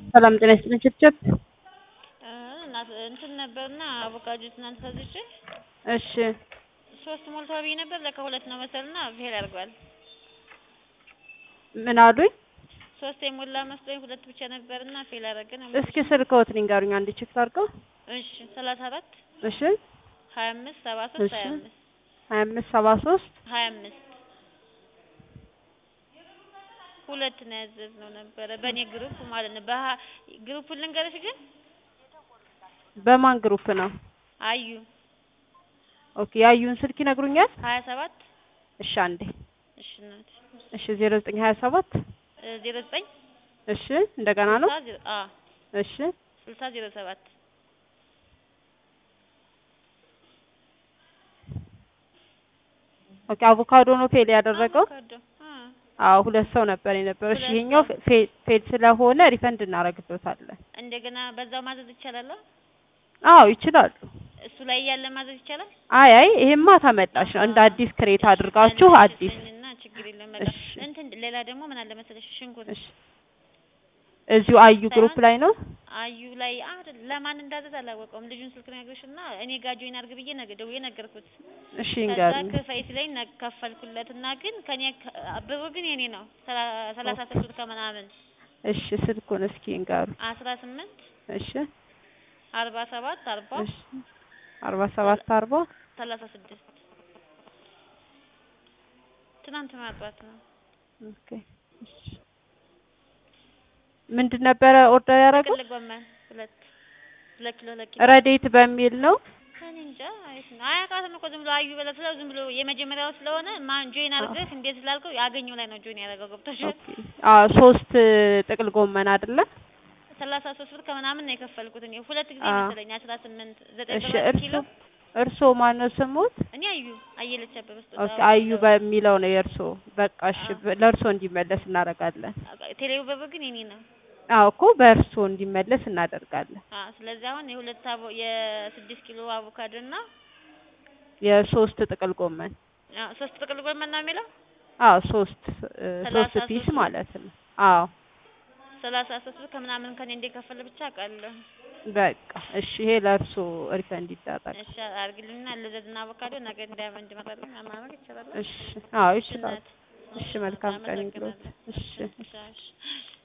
ሰላም ጤና ይስጥልኝ ችብችብ እንትን ነበርና አቮካዶ ትናንት ገዝቼ እሺ ሶስት ሞልቷል ብዬ ነበር ለካ ሁለት ነው መሰልና ፌል አድርጓል። ምን አሉኝ? ሶስት የሞላ መስሎኝ ሁለት ብቻ ነበርና ፌል አደረገ ነው። እስኪ ስልክዎት ንገሩኝ አንዴ ቼክ ላድርገው። እሺ ሰላሳ አራት እሺ ሀያ አምስት ሰባ ሶስት እሺ ሀያ አምስት ሀያ አምስት ሰባ ሶስት ሀያ አምስት ሁለት ነው ያዘዝነው ነበረ በእኔ ግሩፕ ማለት ነው። በሀ ግሩፑን ልንገርሽ ግን በማን ግሩፕ ነው? አዩ ኦኬ ያዩን ስልክ ይነግሩኛል? ሀያ ሰባት እሺ አንዴ እሺ እናቴ እሺ ዜሮ ዘጠኝ ሀያ ሰባት ዜሮ ዘጠኝ እሺ እንደገና ነው ስልሳ ዜሮ አ እሺ ስልሳ ዜሮ ሰባት ኦኬ አቮካዶ ነው ፌል ያደረገው? አቮካዶ አ አዎ ሁለት ሰው ነበር የነበረው። እሺ ሁለት ይሄኛው ሰው። ፌ- ፌል ስለሆነ ሪፈንድ እናደርግልዎታለን። እንደገና በዛው ማዘዝ ይቻላል? አዎ ይችላሉ። እሱ ላይ ያለ ማዘዝ ይቻላል? አይ አይ ይሄማ ተመላሽ ነው። እንደ አዲስ ክሬት አድርጋችሁ አዲስ እና ችግር የለም በቃ እሺ እንትን ሌላ ደግሞ ምን አለ መሰለሽ ሽንኩርት እሺ እዚሁ አዩ ግሩፕ ላይ ነው። አዩ ላይ አይደል ለማን እንዳዘዝ አላወቀውም። ልጁን ስልክ ነግርሽና እኔ ጋር ጆይን አድርግ ብዬ ነገ ደውዬ ነገርኩት። እሺ ከዛ እንገሩኝ። ክፈይ ሲለኝ ነ- ከፈልኩለትና ግን ከኔ ከ- ብሩ ግን የኔ ነው ሰላ- ሰላሳ ሶስት ብር ከምናምን እሺ ስልኩን እስኪ እንገሩ። አስራ ስምንት እሺ አርባ ሰባት አርባ እሺ አርባ ሰባት አርባ ሰላሳ ስድስት ትናንት ማጥዋት ነው። ኦኬ እሺ ምንድን ነበረ ኦርደር ያደረገው? ጥቅል ጎመን ሁለት ሁለት ኪሎ ሁለት ኪሎ ረዴት በሚል ነው። እኔ እንጃ አሪፍ ነው። አያውቃትም እኮ ዝም ብሎ አዩ ብለህ ስለው ዝም ብሎ የመጀመሪያው ስለሆነ ማን ጆይን አድርገህ እንዴት ስላልከው ያገኘው ላይ ነው ጆይን ያደረገው ገብቶሻል። ኦኬ አዎ ሶስት ጥቅል ጎመን አይደለ? ሰላሳ ሶስት ብር ከምናምን ነው የከፈልኩት እኔ ሁለት ጊዜ አዎ። መሰለኝ አስራ ስምንት ዘጠኝ እሺ ብር እርሶ ኪሎ እርሶ ማነው ስሙት? እኔ አዩ አየለች አበበ ስጦታ ኦኬ አዩ በሚለው ነው የእርሶ። በቃ እሺ በ- ለእርሶ እንዲመለስ እናደርጋለን። ቴሌው ብር ግን የኔ ነው። አዎ እኮ በእርሶ እንዲመለስ እናደርጋለን። አዎ ስለዚህ አሁን የሁለት አቮ የስድስት ኪሎ አቮካዶ እና የሶስት ጥቅል ጎመን አዎ ሶስት ጥቅል ጎመን ነው የሚለው አዎ ሶስት እ ሶስት ሰላሳ ፒስ ሶስት ማለት ነው። አዎ ሰላሳ ሶስት ብር ከምናምን ከኔ እንደከፈለ ብቻ አውቃለሁ። በቃ እሺ ይሄ ለእርሶ ሪፈንድ ይደረጋል። እሺ አድርግልኝና ልዘዝና አቮካዶ ነገ እንዳይመ እንዲመጣልኝ ማድረግ ይቻላል? እሺ አዎ እሺ ይችላል። እናት እሺ መልካም ቀን ይሁንልዎት። አመሰግናለሁ። እሺ እሺ እሺ